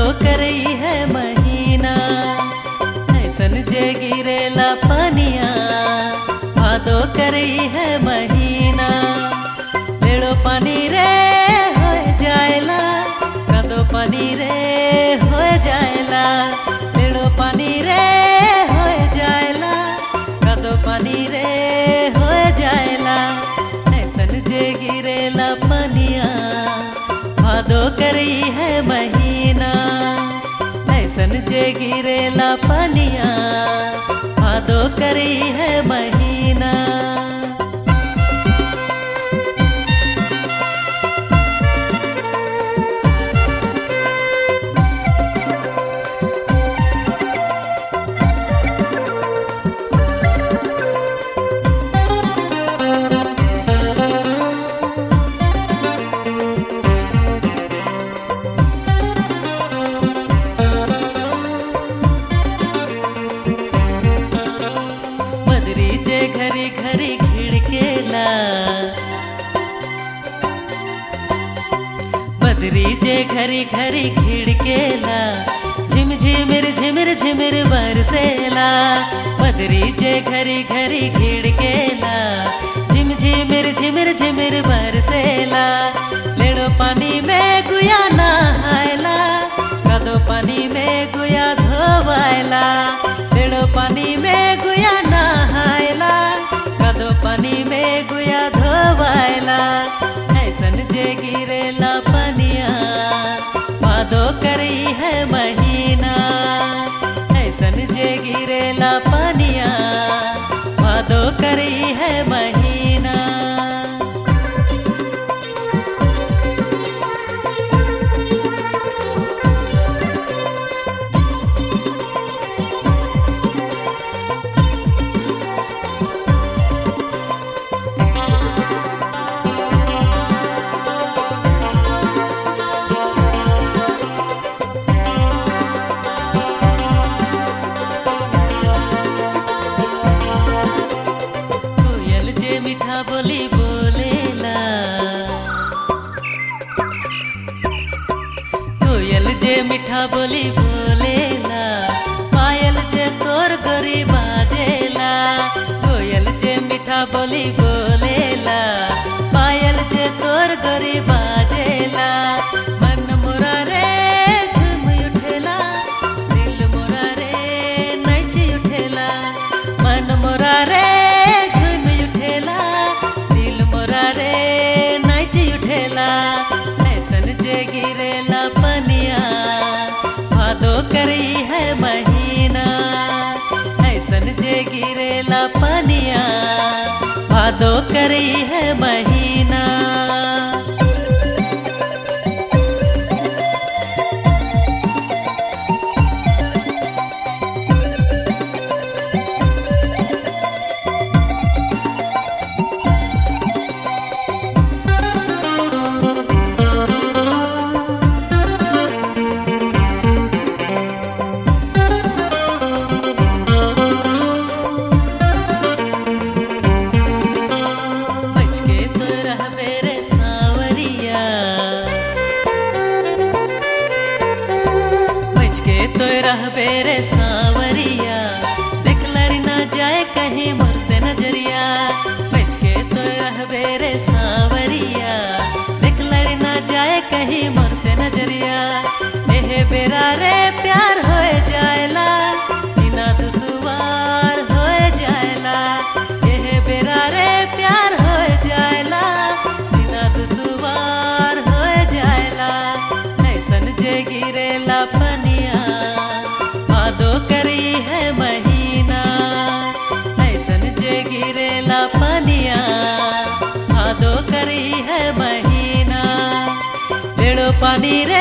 करई है महीना ऐसन जे गिरेला पनिया भादो करई है महीना लेड़ो पानी रे हो जाएला कदो पानी रे हो जाएला लेड़ो पानी रे हो जाएला कदो पानी रे हो जाएला ऐसन जे गिरेला पनिया भादो करई है महीना ऐसन जे गिरेला पनिया भादो करई है महीना मदरी जे घरी घरी खिड़केला बदरी जे घरी घरी खिड़केला झिम झिमिर झिमिर झिमिर बरसेला बदरी जे घरी घरी खिड़केला झिम झिमिर झिमिर झिमिर बरसेला लेड़ो पानी में गुया नहायला कदो पानी में गुया धोवायला लेड़ो पानी में गुया नहायला कदो पानी में गुया धोवायला ऐसन जे गिरेला पनिया भादो करई है महीना ऐसन जे गिरेला पनिया भादो करई है महीना कोयल जे मीठा बोली बोलेला कोयल जे मीठा बोली बोलेला पायल जे तोर गोरी बाजेला कोयल जे मीठा बोली बोलेला पायल जे तोर गोरी बाजेला मन मोरा रे झूम उठेला दिल मोरा रे नाच उठेला मन मोरा रे झूम उठेला दिल मोरा रे नाच उठेला ऐसन जे गिरेला पनिया भादो करई है महीना ऐसन जे गिरेला पनिया भादो करई है महीना बच के तो रहबे रे सावरिया बच के तो रहबे रे सावरिया देख लड़ी ना जाए कहीं मोर से नजरिया बच के तो रहबे रे सावरिया देख लड़ी ना जाए कहीं मोर से नजरिया एहे बेरा रे प्यार हो जाएला जिना दुसवार हो जाएला एहे बेरा रे प्यार हो जाएला जिना दुसवार हो जाएला ऐसन जे गिरेला पनिया भादो करी है महीना ऐसन जे गिरेला पनिया भादो करी है महीना लेड़ो पानी रे